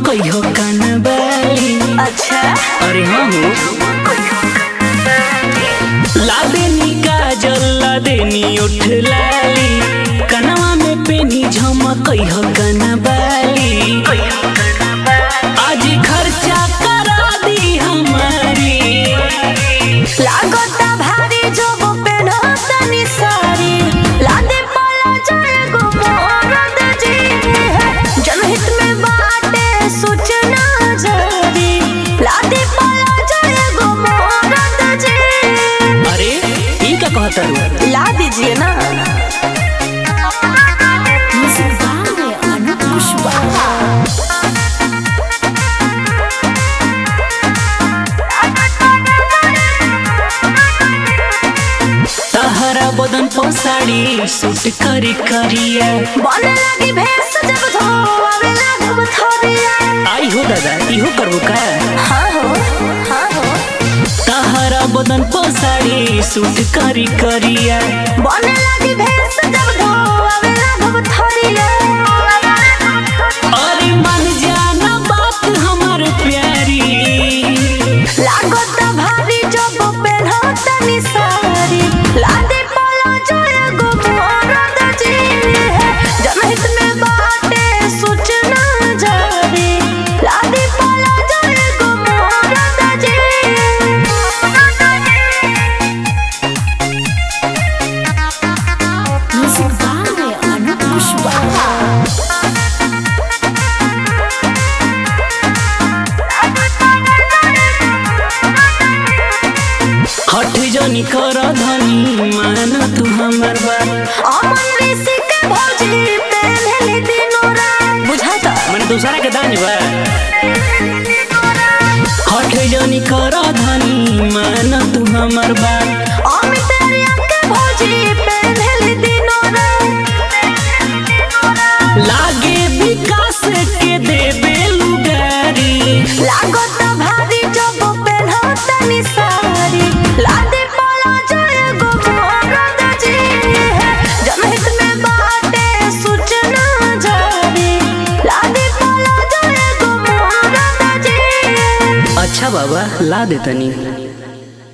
कहियो कनबाली अच्छा अरे हाँ हो लादेनी काजल लादेनी उठ लाली कनवा में पेनी झमक कहियो कनबाली आज खर्चा करा दी हमारी लागता भारी जब पेनहतनी सारी लादे पला जाए गो मोरद जी जनहित में बाटे सूचना जारी लादे पला जाए गो मोरद जी अरे ई का कहता रू ला दीजिए ना तहरा बदन पर साड़ी सूट करी करिया बने लगी भैंस जब धोआवे लागब थोरिया आई हो दादा इहो करबो का हाँ हो हाँ हो तहरा बदन पर साड़ी सूट करी करिया बने लगी भैंस जब धोआवे लागब थोरिया अरे मन जाना बात हमार प्यारी लागत भारी जब पेन्हतनी सारी लादे पला जाए गो मोरद जी जनहित में बाटे सूचना जारी लादे पला जाए गो मोरद जी Music by Anup Pushpa. हठ जनी कर धनी मान तू हमर बात अमन ऋषि के भौजी पेन्हली दिनो रात बुझाता मन दूसरा के दानी बा हठ जनी कर धनी मान तू हमर बात अमित रिया के भौजी पेन्हली दिनो रात लागे विकास के देबे लुगारी लागत भारी जब पेन्हतनी सारी लादे पला जाए गो मोरद जी जनहित में बाटे सूचना जारी लादे पला जाए गो मोरद जी अच्छा बाबा ला देतनी